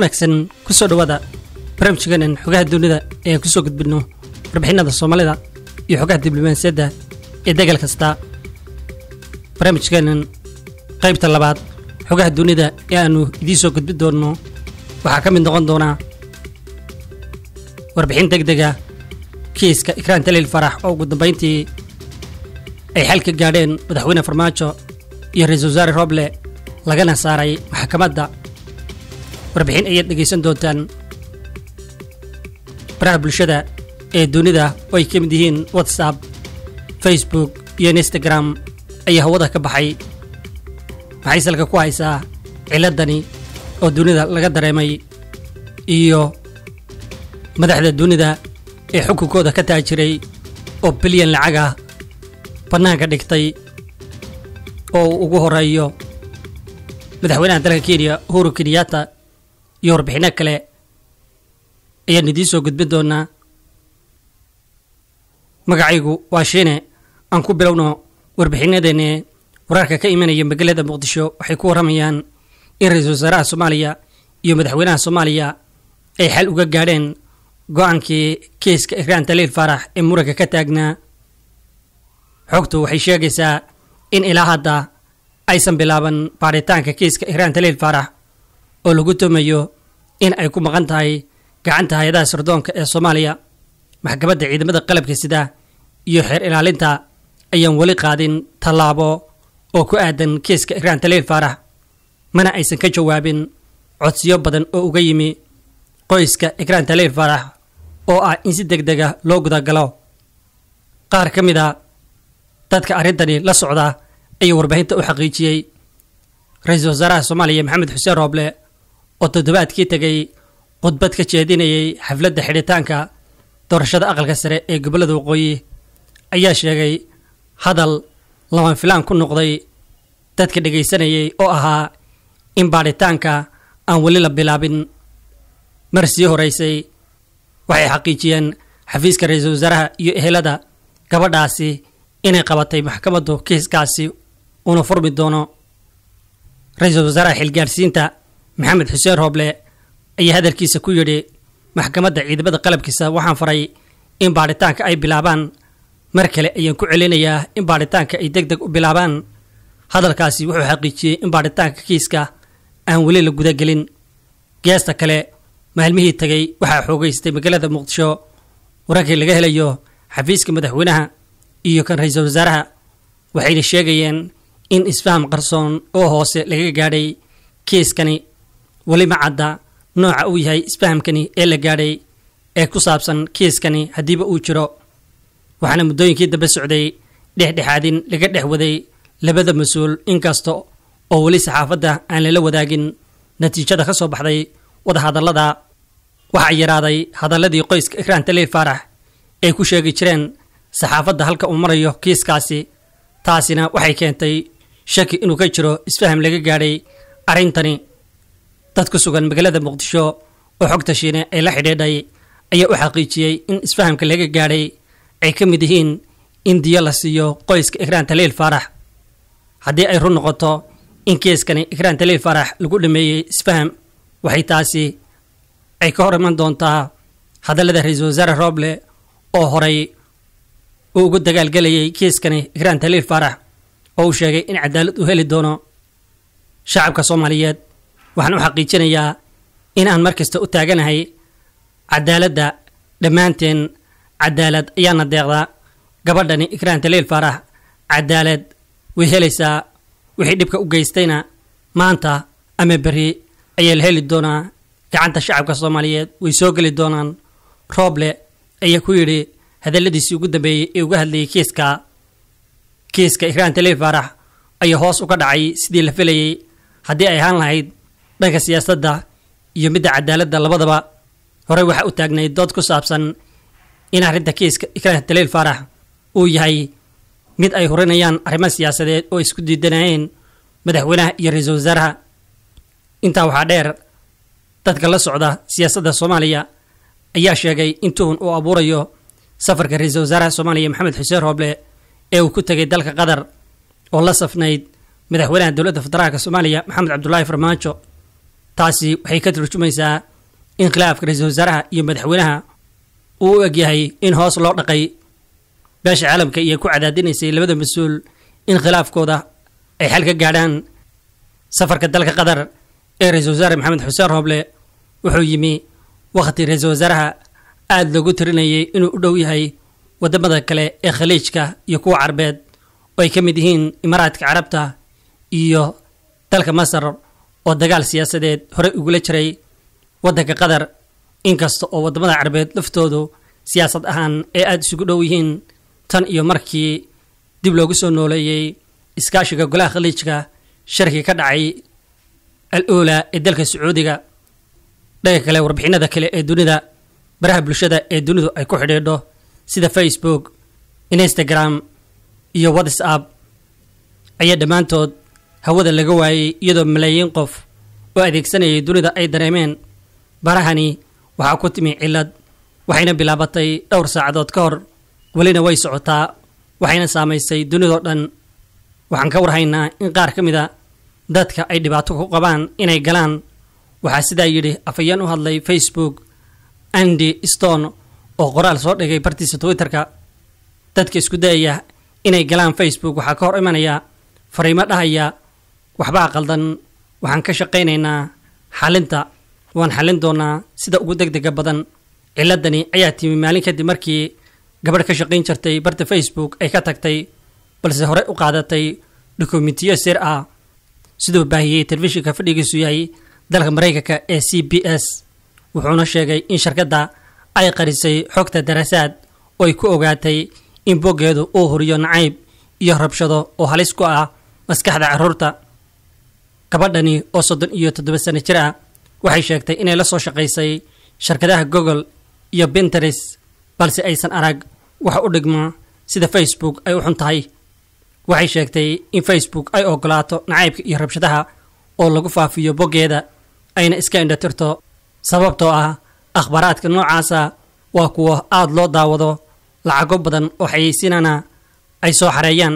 wanaagsan kusoo dhowaada barnaamijkeenan xogaha dunida ee aan kusoo gudbinno warbixinada soomaalida iyo xogaha diblomaasiyadda ee degal kasta barnaamijkeenan qaybta labaad xogaha dunida ee aannu idiin soo gudbin doonno waxaa ka mid noqon doonaa warbixin deg dega kiiska ikraan taliil farax oo ugu dambayntii ay xal ka gaadheen madaxweyne farmaajo iyo ra-iisul wasaare roble lagana saaray maxkamadda warbixin ayaad dhegaysan doontaan baraha bulshada ee dunida oo ay ka mid yihiin whatsapp facebook iyo instagram ayaa hawada ka baxay maxay salka ku haysaa ciladani oo dunida laga dareemay iyo madaxda dunida ee xukunkooda ka taajiray oo bilyan lacag ah bannaanka dhigtay oo uu ugu horeeyo madaxweynaha dalka kenya uhuru kenyatta iyo warbixinno kale ayaan idiin soo gudbin doonaa magacaygu waa shiine aan ku bilowno warbixinadeenne wararka ka imanaya magaalada muqdisho waxay ku warramayaan in ra-iisul wasaaraha soomaaliya iyo madaxweynaha soomaaliya ay xal uga gaadheen go-aankii kiiska ikraan taliil faarax ee muranka ka taagnaa xogtu waxay sheegaysaa in ilaa hadda aysan bilaaban baaritaanka kiiska ikraan taliil faarax oo lagu tumayo in ay ku maqan tahay gacanta hay-adaha sirdoonka ee soomaaliya maxkamadda ciidamada qalabka sida iyo xeer ilaalinta ayaan weli qaadin tallaabo oo ku aadan kiiska ikraan taliil faarax mana aysan ka jawaabin codsiyo badan oo uga yimi qoyska ikraan taliil faarax oo ah in si deg dega loo gudagalo qaar ka mid a dadka arrintani la socda ayaa warbaahinta u xaqiijiyey ra-iisul wasaaraha soomaaliya maxamed xuseen rooble oo toddobaadkii tegay khudbad ka jeedinayay xafladda xidhitaanka doorashada aqalka sare ee gobollada waqooyi ayaa sheegay hadal lama filaan ku noqday dadka dhegaysanayay oo ahaa in baadhitaanka aan weli la bilaabin mar sii horeysay waxay xaqiijiyeen xafiiska ra-iisul wasaaraha iyo ehelada gabadhaasi inay qabatay maxkamaddu kiiskaasi uuna furmi doono ra-iisul wasaaraha xilgaadhsiinta maxamed xuseen rooble ayaa hadalkiisa ku yidhi maxkamadda ciidamada qalabkiisa waxaan faray in baadhitaanka ay bilaabaan mar kale ayaan ku celinayaa in baadhitaanka ay deg deg u bilaabaan hadalkaasi wuxuu xaqiijiyey in baadhitaanka kiiska aan weli la gudagelin geesta kale maalmihii tegay waxaa xoogeystay magaalada muqdisho wararkii laga helayo xafiiska madaxweynaha iyo kan ra-iisul wasaaraha waxayna sheegayeen in isfaham qarsoon oo hoose laga gaadhay kiiskani weli ma cadda nooca uu yahay isfahamkani ee la gaadhay ee ku saabsan kiiskani haddiiba uu jiro waxaana muddooyinkii dambe socday dhexdhexaadin laga dhex waday labada mas-uul inkasta oo weli saxaafadda aan lala wadaagin natiijada ka soo baxday wadahadallada waxaa yaraaday hadalladii qoyska ikraan taliil faarax ay ku sheegi jireen saxaafadda halka uu marayo kiiskaasi taasina waxay keentay shaki inuu ka jiro isfaham laga gaadhay arrintani dad ku sugan magaalada muqdisho oo xogta shiine ay la xidhiidhay ayaa u xaqiijiyey in isfahamka laga gaadhay ay ka mid yihiin in diyo la siiyo qoyska ikraan taliil faarax haddii ay run noqoto in kiiskani ikraan taliil faarax lagu dhameeyey isfaham waxay taasi ay ka hor iman doontaa hadallada ra-iisul wasaare rooble oo horay uu ugu dagaalgelayay kiiskani ikraan taliil faarax oo uu sheegay in cadaalad uu heli doono shacabka soomaaliyeed waxaan u xaqiijinayaa in aan mar kasta u taaganahay cadaaladda dhammaanteen cadaalad ayaana deeqdaa gabadhani ikraan taliil faarax cadaalad way helaysaa wixii dhibka u geystayna maanta ama berri ayaa la heli doonaa gacanta shacabka soomaaliyeed way soo geli doonaan rooble ayaa ku yidhi hadalladiisii ugu dambeeyey ee uga hadlayay kiiska kiiska ikraan taliil faarax ayaa hoos uga dhacay sidii la filayay haddii ay ahaan lahayd dhanka siyaasadda iyo midda cadaaladda labadaba horey waxaa u taagnay dood ku saabsan in arrinta kiiska ikraan taliil faarax uu yahay mid ay horinayaan arrimo siyaasadeed oo isku diidanayeen madaxweynaha iyo ra-iisul wasaaraha intaa waxaa dheer dadka la socda siyaasadda soomaaliya ayaa sheegay in tuhun uu abuurayo safarka ra-iisul wasaaraha soomaaliya maxamed xuseen rooble ee uu ku tegay dalka qatar oo la safnayd madaxweynaha dowladda federaalk soomaaliya maxamed cabdulaahi farmaajo taasi waxay ka turjumaysaa in khilaafka ra-iisul wasaaraha iyo madaxweynaha uu u egyahay in hoos loo dhaqay beesha caalamka iyo ku cadaadinaysay labada mas-uul in khilaafkooda ay xal ka gaadhaan safarka dalka qatar ee ra-iisul wasaare maxamed xuseen rooble wuxuu yimi wakhti ra-iisul wasaaraha aada loogu tirinayay inuu u dhow yahay wadamada kale ee khaliijka iyo kuwa carbeed oo ay ka mid yihiin imaaraadka carabta iyo dalka masar oo dagaal siyaasadeed horey ugula jiray waddanka qatar inkasta oo wadamada carbeed laftoodu siyaasad ahaan ay aada isugu dhow yihiin tan iyo markii dib loogu soo nooleeyey iskaashiga golaha khaliijka sharkii ka dhacay al ola ee dalka sacuudiga dhaga kale warbixinada kale ee dunida baraha bulshada ee dunidu ay ku xidhiidho sida facebook instagram iyo whatsapp ayaa dhammaantood hawada laga waayey iyadoo malaayiin qof oo adeegsanayay dunida ay dareemeen barahani waxaa ku timi cillad waxayna bilaabatay dhowr saacadood ka hor welina way socotaa waxayna saamaysay dunidoo dhan waxaan ka warhaynaa in qaar ka mid a dadka ay dhibaato ku qabaan inay galaan waxaa sidaa yidhi afayeen u hadlay facebook andy stone oo qoraal soo dhigay bartiisa twitterka dadka isku dayaya inay galaan facebook waxaa ka hor imanaya fariimo dhahaya waxbaa qaldan waxaan ka shaqaynaynaa xalinta waan xallin doonaa sida ugu deg dega badan ciladani ayaa timi maalin kadib markii gabadh ka shaqayn jirtay barta facebook ay ka tagtay balse horey u qaadatay dokumentiyo sir ah siduu baahiyey telefishinka fadhigiisu yahay dalka maraykanka ee c b s wuxuuna sheegay in shirkadda ay qarisay xogta daraasaad oo ay ku ogaatay in boggeedu uu huriyo nacayb iyo rabshado oo halis ku ah maskaxda carruurta gabadhani oo soddon iyo toddoba sano jir ah waxay sheegtay inay la soo shaqaysay shirkadaha google iyo pinterest balse aysan arag wax u dhigma sida facebook ay u xun tahay waxay sheegtay in facebook ay ogolaato nacaybka iyo rabshadaha oo lagu faafiyo boggeeda ayna iska indhatirto sababtoo ah akhbaaraadka noocaasa waa kuwa aada loo daawado lacago badan oo xayeysiinana ay soo xareeyaan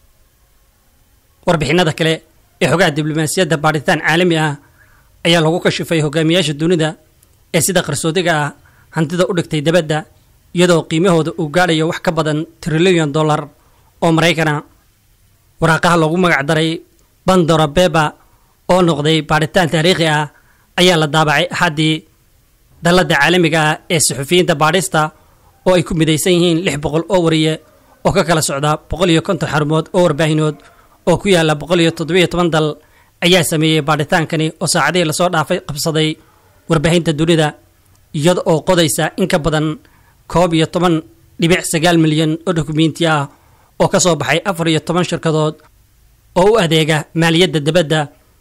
warbixinada kale ee xogaha diblomaasiyadda baadhitaan caalami ah ayaa lagu kashifay hogaamiyaasha dunida ee sida qarsoodiga ah hantida u dhigtay dabadda iyadoo qiimahooda uu gaadhayo wax ka badan trilyan dollar oo maraykana waraaqaha loogu magac daray bandora beba oo noqday baadhitaan taariikhi ah ayaa la daabacay axaddii dalladda caalamiga ah ee suxufiyiinta baadhista oo ay ku midaysan yihiin lix boqol oo wariye oo ka kala socda boqol iyo konton xarumood oo warbaahinood oo ku yaalla boqol iyo toddobiyo toban dal ayaa sameeyey baadhitaankani oo saacadihii lasoo dhaafay qabsaday warbaahinta dunida iyada oo qodaysa in ka badan koob iyo toban dhibic sagaal milyan oo dokumenti ah oo ka soo baxay afar iyo toban shirkadood oo u adeega maaliyadda dibadda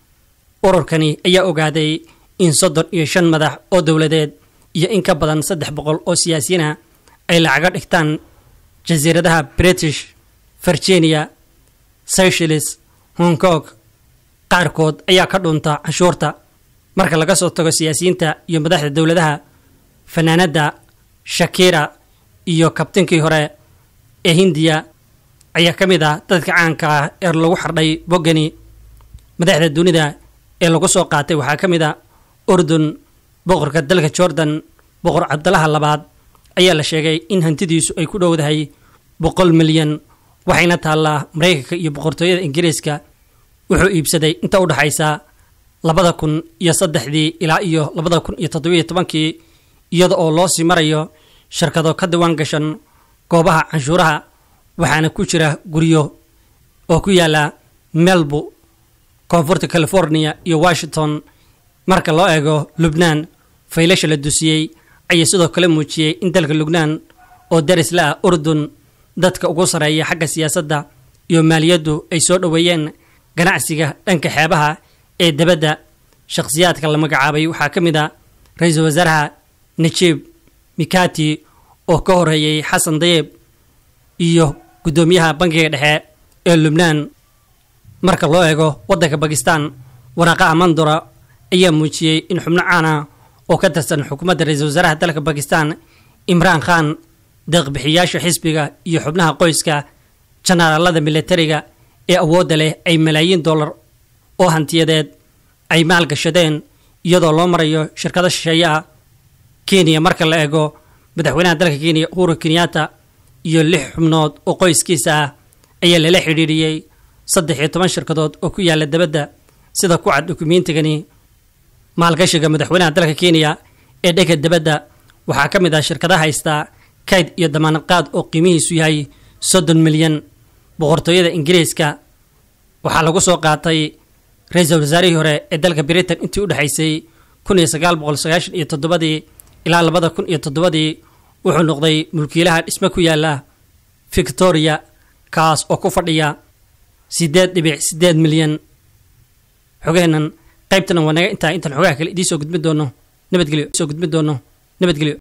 ururkani ayaa ogaaday in soddon iyo shan madax oo dowladeed iyo in ka badan saddex boqol oo siyaasiyiin ah ay lacaga dhigtaan jasiiradaha british virginia seychelles hong kong qaarkood ayaa ka dhunta canshuurta marka laga soo tago siyaasiyiinta iyo madaxda dowladaha fanaanadda shakira iyo kabtinkii hore ee hindiya ayaa ka mid ah dadka caanka ah ee lagu xardhay boggani madaxda dunida ee lagu soo qaatay waxaa ka mid a urdun boqorka dalka jordan boqor cabdalaha labaad ayaa la sheegay in hantidiisu ay ku dhowdahay boqol milyan waxayna taallaa maraykanka iyo boqortooyada ingiriiska wuxuu iibsaday inta u dhexaysa labada kun iyo saddexdii ilaa iyo labada kun iyo toddobiyo tobankii iyada oo loo sii marayo shirkado ka diwaan gashan goobaha canshuuraha waxaana ku jira guryo oo ku yaala melbu koonfurta california iyo washington marka loo eego lubnaan faylasha la dusiyey ayaa sidoo kale muujiyey in dalka lubnaan oo daris la ah urdun dadka ugu sarreeya xagga siyaasadda iyo maaliyaddu ay soo dhoweeyeen ganacsiga dhanka xeebaha ee debadda shakhsiyaadka la magacaabay waxaa ka mid a ra-iisul wasaaraha najiib mikati oo ka horeeyey xasan dayeeb iyo guddoomiyaha bankiga dhexe ee lubnaan marka loo eego waddanka bakistan waraaqaha mandora ayaa muujiyey in xubno caana oo ka tirsan xukuumadda ra-iisul wasaaraha dalka bakistan imraan khan deeqbixiyaasha xisbiga iyo xubnaha qoyska janaalada militariga ee awoodda leh ay malaayiin dollar oo hantiyadeed ay maalgashadeen iyadoo loo marayo shirkado shisheeye ah kenya marka la eego madaxweynaha dalka kenya uhuru kenyatta iyo lix xubnood oo qoyskiisa ah ayaa lala xidhiidhiyey saddex iyo toban shirkadood oo ku yaala dabadda sida ku cad dukumeentigani maalgashiga madaxweynaha dalka kenya ee dhega dabadda waxaa ka mid ah shirkadaha haystaa kayd iyo damaanad qaad oo qiimihiisu yahay soddon milyan boqortooyada ingiriiska waxaa lagu soo qaatay ra-iisul wasaarihii hore ee dalka britain intii u dhexaysay kun iyo sagaal boqol sagaashan iyo toddobadii ilaa labada kun iyo toddobadii wuxuu noqday mulkiilaha dhisme ku yaala victoria kaas oo ku fadhiya siddeed dhibic siddeed milyan xogeenan qaybtana waa naga intaa intaan xogaha kale idiin soo gudbin doono nabadgelyo soo gudbin doono nabadgelyo